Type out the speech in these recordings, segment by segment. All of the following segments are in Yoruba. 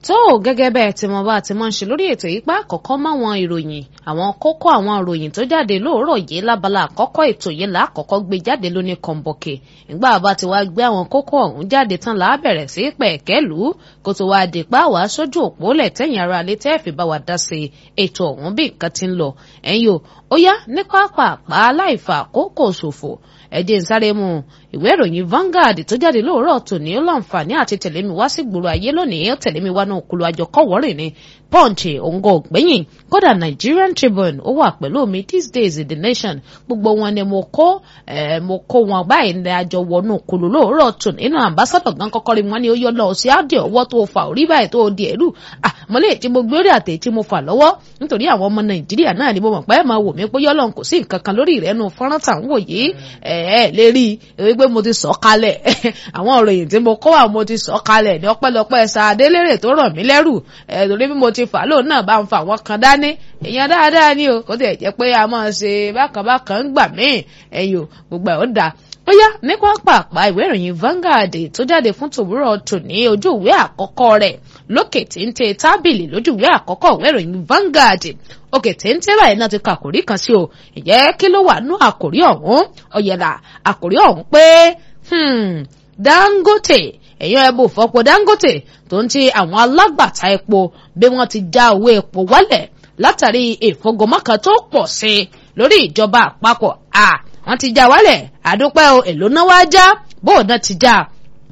tó gẹ́gẹ́ bẹ́ẹ̀ tí mo bá ti máa ń ṣe lórí ètò yìí pa àkọ́kọ́ máwọn ìròyìn àwọn kókó àwọn ìròyìn tó jáde lóòrọ̀ yìí lábala àkọ́kọ́ ètò yìí là àkọ́kọ́ gbé jáde lóní kọ̀ǹbọ̀kẹ̀ nígbà bá ti wá gbé àwọn kókó ọ̀hún jáde tán là á bẹ̀rẹ̀ sí pẹ̀kẹ́lù kó tó wáá dé pa wàá sójú òpó lẹ̀ tẹ̀yìn ara alẹ́ tẹ́ fi bá wa dá sí ètò ọ̀hún bí nǹkan ti ń lọ ẹ̀yin o ó yá ní pápápá láìfà àkókò ṣòfò ẹ̀jẹ̀ ń sáré mu ìwé ìròyìn Vanguard tó jáde lóòrọ̀ tòní ó láǹfààní àti tẹ̀lé mi wá sí gbòòrò ayé lónìí ó tẹ̀lé mi wá náà kúlù àjọ kọ́wọ́rìn ni Punch òǹgọ̀ ògbẹ́yìn kódà Nigerian Tribune ó wà pẹ̀lú mi these days in the nation gbogbo wọn ni mo kó mo kó wọn báyìí ní àjọ wọnú kúlù lóòrọ̀ tòní inú ambassador gan kọ́kọ́ rí wọn ni ó yọ lọ sí àdé ọwọ́ tó fà orí báyìí tó di ẹ̀rù àmọ́lẹ̀ tí mo gbé orí àtẹ̀ tí mo fà lọ́wọ́ nítorí àwọn ọmọ Nàìjíríà náà ni mo mọ̀ pé ẹ máa wò mí pé yọ́lọ́n kò sí nǹkan kan lórí ìrẹ́nu fọ́nrán tà ń wò yìí ẹ̀ lè rí i pé mo ti sọ kalẹ̀ àwọn òròyìn tí mo kọ́ àwọn mo ti sọ kalẹ̀ ní ọpẹ́lọpẹ́ sàdélérè tó ràn mí lẹ́rù ẹ̀ torí bí mo ti fà lóun náà bá ń fa àwọn kan dání èèyàn dáadáa ni o kó tẹ̀ jẹ́ pé a máa ṣe bákan bákan ń gbà míì ẹ̀yìn o gbogbo ẹ̀ ó dáa ó yá ní pápápá ìwé ìròyìn Vanguard tó jáde fún tòwúrọ̀ tòní ojú ìwé àkọ́kọ́ rẹ̀ lókè téńté tábìlì lójú ìwé àkọ́kọ́ ìwé ìròyìn Vanguard òkè téńté báyìí náà ti ka àkòrí kan sí o ìjẹ́ kí ló wà nú àkòrí ọ̀hún ọ̀yẹ̀là àkòrí ọ̀hún pé Dangote èèyàn ẹbù fọpo Dangote tó ń ti àwọn alágbàtà epo bí wọ́n ti já owó epo wálẹ̀ látàrí ìfọgọmọ́kan tó pọ̀ sí i lórí ìjọba àpapọ̀ à wọ́n ti já wálẹ̀ àdúpẹ́ o èlò náà wá já bóun náà ti já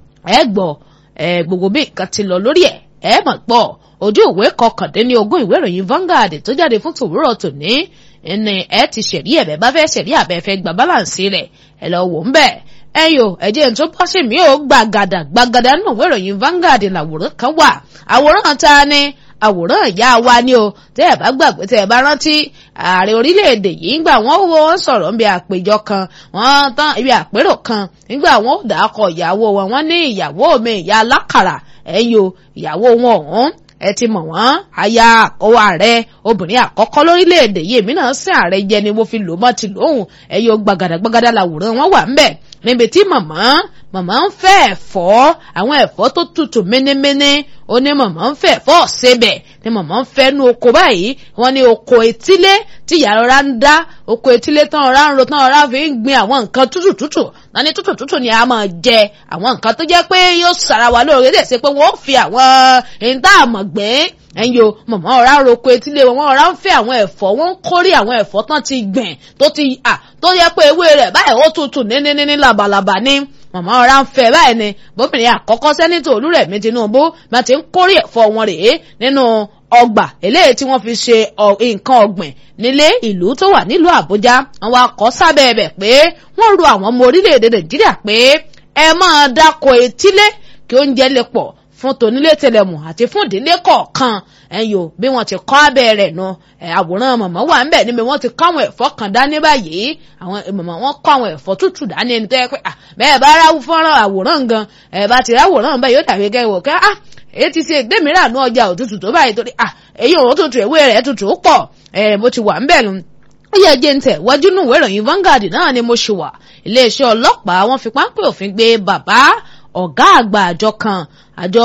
ẹ gbọ́ ẹ gbogbo bí nǹkan ti lọ lórí ẹ̀ ẹ mọ̀ gbọ́ ojú ìwé kọkàndínní ogún ìwé ìròyìn Vanguard tó jáde fún tòwúrọ̀ tòní ẹni ẹ ti ṣẹ̀rí ẹ̀bẹ̀ bá fẹ́ ṣẹ̀rí àbẹ̀ fẹ́ gba báláǹsì rẹ̀ ẹ lọ wò ń bẹ̀ ẹyọ ẹ̀jẹ̀ tó bọ́ sí mi ò gbàgàdà gbàgàdà nínú ìwé ìròyìn Vanguard làwòrán kan wà àwòrán ta ni àwòrán ìyá wa ni o tẹ́ ẹ bá gbàgbé tẹ́ ẹ bá rántí ààrẹ orílẹ̀-èdè yìí ńgbà wọ́n wo wọ́n sọ̀rọ̀ níbi àpéjọ kan wọ́n tán ibi àpérò kan nígbà wọ́n ò dàkọ ìyàwó wọn wọ́n ní ìyàwó mi ìyá alákàrà ẹ̀yọ ìyàwó wọn ọ̀hún ẹ ti mọ̀ wọ́n aya àkọ́wọ́ ààrẹ obìnrin àkọ́kọ́ lórílẹ̀‐èdè yìí èmi náà sin ààrẹ jẹ ni mo fi lò mọ́ ti lóhùn ẹ̀yọ gbàgàdàgbàgàdà làwòrán wọn wà ńbẹ̀ níbi tí màmá màmá ń fẹ́ ẹ̀fọ́ àwọn ẹ̀fọ́ tó tutù ménéméné ó ní màmá ń fẹ́ ẹ̀fọ́ ọ̀sẹ̀bẹ̀ ni màmá ń fẹ́ nu oko báyìí wọ́n ní oko etílé tí ìyá ọ̀rá ń dá oko etílé tán ọ̀rá ń ro tán ọ̀rá fi ń gbin àwọn nǹkan tútù tútù náà ní tútù tútù ni a máa jẹ àwọn nǹkan tó jẹ́ pé yóò sara wa lóore lè ṣe pé wọ́n fi àwọn ìta àmọ̀ gbìn ẹ̀yin o màmá ọ̀rá ń roko etílé wọn ọ̀rá ń fẹ́ àwọn ẹ̀fọ́ wọ́n ń kórè àwọn ẹ̀fọ́ tán ti gbìn tó ti à tó yẹ pé ewé rẹ̀ báyìí ó tutù níníní labalábá ní màmá ọ̀rá ń fẹ́ báyìí ni bóbìnrin àkọ́kọ́ sẹ́nitọ̀ Olúrẹ̀mí Tinubu bá ti ń kórè ẹ̀fọ́ wọn rèé nínú ọgbà eléyìí tí wọ́n fi ṣe nǹkan ọ̀gbìn nílé ìlú tó wà nílùú Àbújá wọn wá kọ sábẹ́ ẹ̀bẹ̀ pé wọ́n ru àwọn ọmọ orílẹ̀-èdè Nàìjíríà pé ẹ máa dáko etílé kí oúnjẹ lè pọ̀ fún tonílé tẹlẹmù àti fún ìdílé kọ̀ọ̀kan ẹ̀yọ́ bí wọ́n ti kọ́ abẹ́ rẹ̀ nu àwòrán màmá wà ńbẹ̀ níbi wọ́n ti kọ́ àwọn ẹ̀fọ́ kan dání báyìí àwọn màmá wọn kọ́ àwọn ẹ̀fọ́ tútù dání ẹni tó yẹ pé bẹ́ẹ̀ bá ráwú fọ́nrán àwòrán gan ẹ̀ bá ti ráwòrán bẹ́ẹ̀ yóò dàbí kẹ́wò kẹ́ ah èyí ti ṣe gbẹ̀míràn nú ọjà òtútù tó báyìí torí ah èyí òun tútù ewé rẹ̀ tútù pọ̀ ẹ̀ bó ti wà ńbẹ̀ nu ó yẹ jẹ́ ń tẹ̀ wájú nù ìròyìn Vanguard náà ni mo ṣe wà iléeṣẹ́ ọlọ́pàá wọ́n fi páńpẹ́ òfin gbé bàbá ọ̀gá àgbà àjọ kan àjọ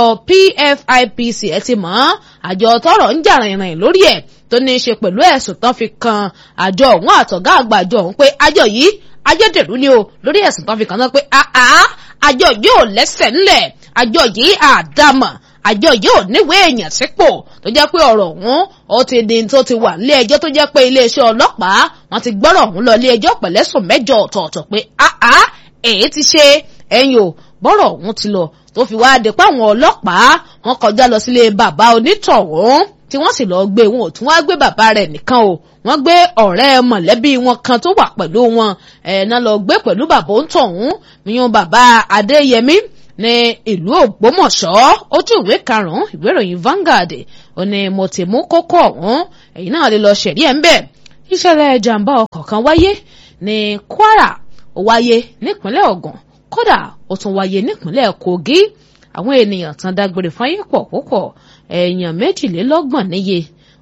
PFIPC ẹ ti mọ̀ àjọ tọ́rọ̀ ń jà rìnrìn lórí ẹ̀ tó ní í ṣe pẹ̀lú ẹ̀sùn tán fi kan àjọ ọ̀hún àtọ̀gá àgbà àjọ ọ̀hún pé àjọ yìí ajẹ́dẹ̀rú ni o lórí ẹ̀sùn tán fi kàn náà pé àá àjọ yìí ò lẹ́sẹ̀ ńlẹ̀ àjọ yìí àdámọ̀ àjọ yìí ò níwèé èèyàn sípò tó jẹ́ pé ọ̀rọ̀ ọ̀hún ó ti di tó ti wà nílé ẹjọ́ tó jẹ́ pé iléeṣẹ́ ọlọ́pàá wọ́n ti gbọ́rọ̀ ọ̀hún lọ ilé ẹjọ́ pẹ̀lẹ́sùn mẹ́jọ ọ̀tọ̀ọ̀tọ̀ pé àá èyí ti ṣe ẹ̀yìn o bọ́rọ̀ ọ̀hún ti lọ tó fi wáá de pé àwọn ọlọ́pàá wọ́n kọjá lọ sílé bàbá onítọ̀hún tí wọ́n sì lọ́ọ́ gbé wọn ò tún wá gbé bàbá rẹ̀ nìkan o wọ́n gbé ọ̀rẹ́ mọ̀lẹ́bí wọn kan tó wà pẹ̀lú wọn ẹ̀ náà lọ gbé pẹ̀lú bàbá onítọ̀hún míyàn bàbá adéyẹmí ní ìlú ògbómọ̀ṣọ́ ojú ìwé karùn-ún ìwé ìròyìn Vanguard ó ní mo ti mú kókó ọ̀hún èyí náà lè lọ ṣẹ̀rí ẹ̀ ń bẹ̀ ìṣẹ̀lẹ̀ jàǹbá ọkọ̀ kan wáyé ní Kwara ó wáyé nípínlẹ̀ Ògùn kódà ó tún wáyé nípínlẹ̀ Kogi àwọn ènìyàn tán dágbére fáyé pọ̀ púpọ̀ èèyàn méjìlélọ́gbọ̀n níye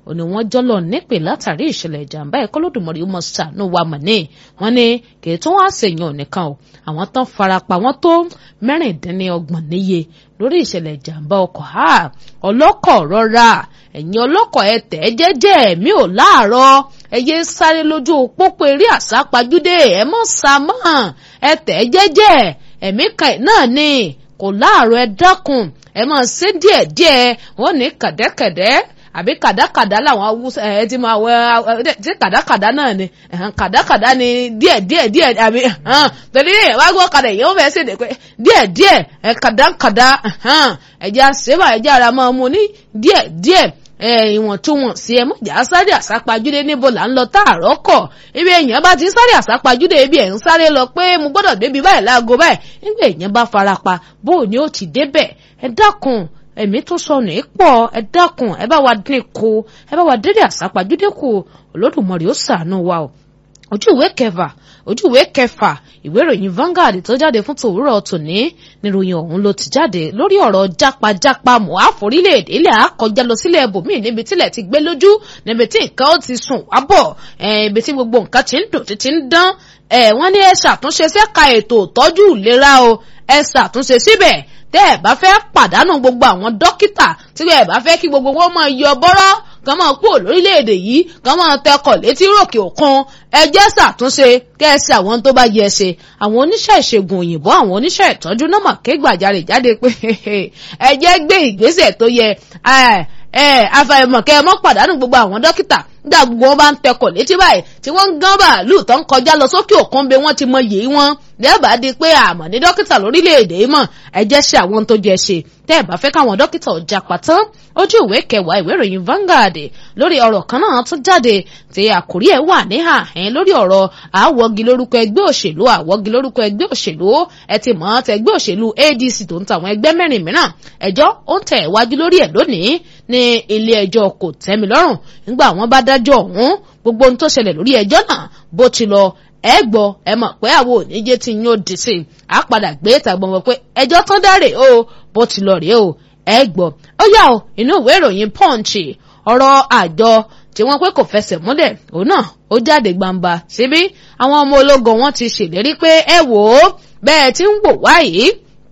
ò ní wọ́n jọ́lọ̀ nípè látàrí ìṣẹ̀lẹ̀ ìjàmbá ẹ̀kọ́ lódùmọ̀rì ó mọ ṣàánú wa mọ̀ ní wọ́n ní kì í tún wá ṣèyàn nìkan o àwọn tán farapa wọ́n tó mẹ́rìndínlọ́gbọ̀n níye lórí ìṣẹ̀lẹ̀ ìjàmbá ọkọ̀ ha ọlọ́kọ̀ rọra ẹ̀yin ọlọ́kọ̀ ẹ tẹ̀ jẹ́jẹ́ mi ò láàárọ̀ ẹ yé sáré lójú pópó eré àsápajúdé ẹ mọ̀ sá mọ́ ẹ tẹ̀ jẹ́jẹ́ ẹ̀mí kan náà ni kò láàárọ̀ ẹ dákun ẹ máa ṣe díẹ̀díẹ̀ wọ́n ní kàdẹ́kàdẹ́ àbí kàdákàdá làwọn awúsá ẹ ti máa wẹ ṣé kàdákàdá náà ni kàdákàdá ni díẹ̀ díẹ̀ díẹ̀ àbí torí ẹ wá gbọ́ kadà èyí ó fẹ́ ṣèdè pé díẹ̀ díẹ̀ ẹ kàdákàdá ẹja ṣèbà ẹja ara máa mú ní díẹ̀ díẹ̀ ìwọ̀ntúnwọ̀nsí ẹ mọ̀jà sáré àsápajúdé níbo là ń lọ táàrọ̀ kọ̀ ibi èèyàn bá ti sáré àsápajúdé ibi ẹ̀ ń sáré lọ pé mo gbọ́dọ̀ débi báyìí láago báyìí nígbà èèyàn bá farapa bó o ní ó ti débẹ̀ ẹ dákun ẹ̀mí tó sọnù pọ̀ ẹ dákun ẹ bá wa dín kù ẹ bá wa dédé àsápajúdé kù Olódùmarè ó ṣàánú wa o ojú ìwé kẹfà ojú ìwé kẹfà ìwé ìròyìn Vanguard tó jáde fún tòwúrọ̀ tòní níròyìn ọ̀hún ló ti jáde lórí ọ̀rọ̀ jápajápa moaf orílẹ̀-èdè ilẹ̀ àkọjá lọ sílẹ̀ ibòmíì níbi tílẹ̀ ti gbé lójú níbi tí nǹkan ó ti sùn wá bọ̀ ibi tí gbogbo nǹkan ti ń dùn títí ń dán wọ́n ní ẹ ṣàtúnṣe sẹ́ka ètò ìtọ́jú ìlera o ẹ ṣàtúnṣe síbẹ̀ tẹ́ ẹ bá fẹ́ pàdánù gbogbo àwọn dókítà tí ẹ bá fẹ́ kí gbogbo wọn máa yọ bọ́rọ́ kàn máa kúrò lórílẹ̀‐èdè yìí kàn máa tẹkọ̀ létí ròkè òkun ẹ jẹ́ ṣàtúnṣe kẹ́ẹ̀sì àwọn tó bá yẹ ṣe àwọn oníṣẹ́ ìṣègùn òyìnbó àwọn oníṣẹ́ ìtọ́jú náà mà ké gbàjarè jáde pé ẹ jẹ́ gbé ìgbésẹ̀ tó yẹ àfàìmọ̀ kẹ́ ẹ mọ́ pàdánù gbogbo àwọn dókítà nígbà gbogbo wọn bá ń tẹkọ̀ létí báyìí tí wọ́n ń gán bàálù tó ń kọjá lọ sókè òkun bí wọ́n ti mọ yìí wọn lẹ́ẹ̀bà di pé àmọ́ ní dókítà lórílẹ̀‐èdè mọ̀ ẹ jẹ́ ṣe àwọn tó jẹ ṣe tẹ́ ẹ bá fẹ́ káwọn dókítà ọjà pàtán ojú ìwé kẹwàá ìwé ìròyìn Vanguard lórí ọ̀rọ̀ kan náà tún jáde tí àkórí ẹ̀ wà ní àhẹ́n lórí ọ̀rọ̀ àwọ̀gi lórúkọ ẹgbẹ́ òṣèlú àwọ̀gi lórúkọ ẹgbẹ́ òṣèlú ẹ ti mọ̀ ọ́n tẹ ẹgbẹ́ òṣèlú ADC tó ń ta àwọn ẹgbẹ́ mẹ́rin mìíràn ẹjọ́ ó ń tẹ̀ wájú lórí ẹ̀ lónìí ní ilé ẹjọ́ kò tẹ́mi lọ́rùn nígbà wọ́n bá dájọ́ ọ̀hún gbogbo ohun tó ṣẹlẹ̀ lórí ẹjọ́ náà bó ti lọ ẹ gbọ́ ẹ mọ̀ pé àwọn oníjẹ tí yóò dì sí i á padà gbé ìtàgbọ́n wọn pé ẹjọ́ tán dáre o bó ti lọ rèé o ẹ gbọ́ ó yà ó inú ìwé ìròyìn punch ọ̀rọ̀ àjọ tí wọ́n pé kò fẹsẹ̀ múlẹ̀ òun náà ó jáde gbangba síbí àwọn ọmọ ológun wọn ti ṣèlérí pé ẹ wò ó bẹ́ẹ̀ tí ń wò wáyìí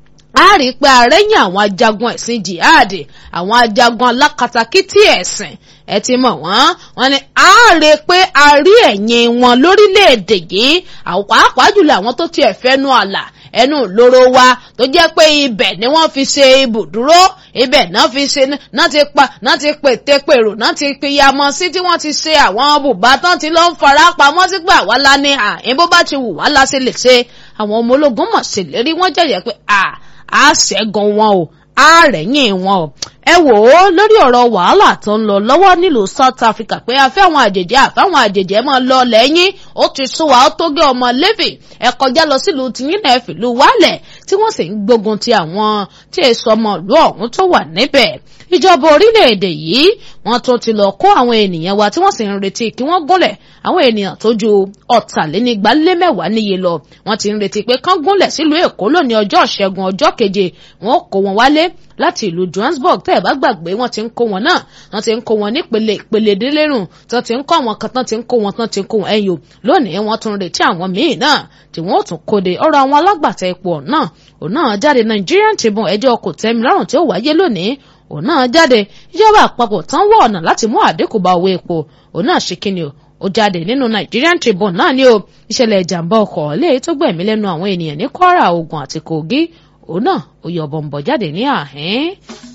a rí i pé àrẹ́yìn àwọn ajagun ẹ̀sìn jihad àwọn ajagun alákatakítí ẹ̀sìn ẹ ti mọ̀ wọ́n wọ́n ní a rí i pé a rí ẹ̀yìn wọn lórílẹ̀‐èdè yìí pàápàá jùlọ àwọn tó ti ẹ̀fẹ́nu àlà ẹnu lóró wa tó jẹ́ pé ibẹ̀ ni wọ́n fi ṣe ibùdúró ibẹ̀ náà fi ṣe náà ti pa náà ti pète pèrò náà ti pìyàmọ́ sí tí wọ́n ti ṣe àwọn bùbá tán ti lọ́ ń fara pamọ́ sí pé àwa la ní àyín bó bá ti wù wá la ṣe lè ṣe àwọn ọmọ ológun mọ̀ ṣèlérí wọ́n jẹ̀yẹ̀ pé à á ṣẹ́gun wọn o á rẹ̀yìn wọn o ẹ wò ó lórí ọ̀rọ̀ wàhálà tó ń lọ lọ́wọ́ nílùú South Africa pé afẹ́ àwọn àjèjì àfáwọn àjèjì ẹ máa lọ lẹ́yìn ó ti sún wa ó tó gé ọmọ lẹ́fì ẹ kọjá lọ sílùú tìyín náà fìlú wálẹ̀ tí wọ́n sì ń gbógun ti àwọn tí èso ọmọ ìlú ọ̀hún tó wà níbẹ̀ ìjọba orílẹ̀-èdè yìí wọ́n tún ti lọ kó àwọn ènìyàn wa tí wọ́n sì ń retí kí wọ́n gúnlẹ̀ àwọn ènìyàn tó ju ọ̀tàlénígba lé mẹ́wàá níye lọ wọ́n ti ń retí pé kán gúnlẹ̀ sílùú Èkó lónìí ọjọ́ ìṣẹ́gun ọjọ́ keje wọ́n kó wọn wálé láti ìlú Johannesburg tẹ́ ẹ̀ bá gbàgbé wọ́n ti ń kó wọn náà wọ́n ti ń kó wọn nípele ìpele délérùn tí wọ́n ti ń kó àwọn kan tán ti ń kó wọn tán ti ń kó wọn ẹ̀yìn o lónìí wọ́n tún retí àwọn míì náà tí wọ́n ó tún kóde ọ̀rọ̀ àwọn alágbàtà epo náà òun náà jáde Nigerian Tribune ẹjọ́ kò tẹ́mi lọ́rùn tí ó wáyé lónìí òun náà jáde ìjọba àpapọ̀ tán wọ ọ̀nà láti mú àdínkù bá owó epo òun náà ṣe kíni o ó jáde nínú Nigerian Tribune náà ni o ìṣẹ̀lẹ̀ ìjàmbá ọkọ̀ léyìí tó gbẹ̀mí lẹ́nu àwọn ènìyàn ní Kwara Ògùn àti Kogi òun náà ó yọ bọ̀m̀bọ̀ jáde ní àhín.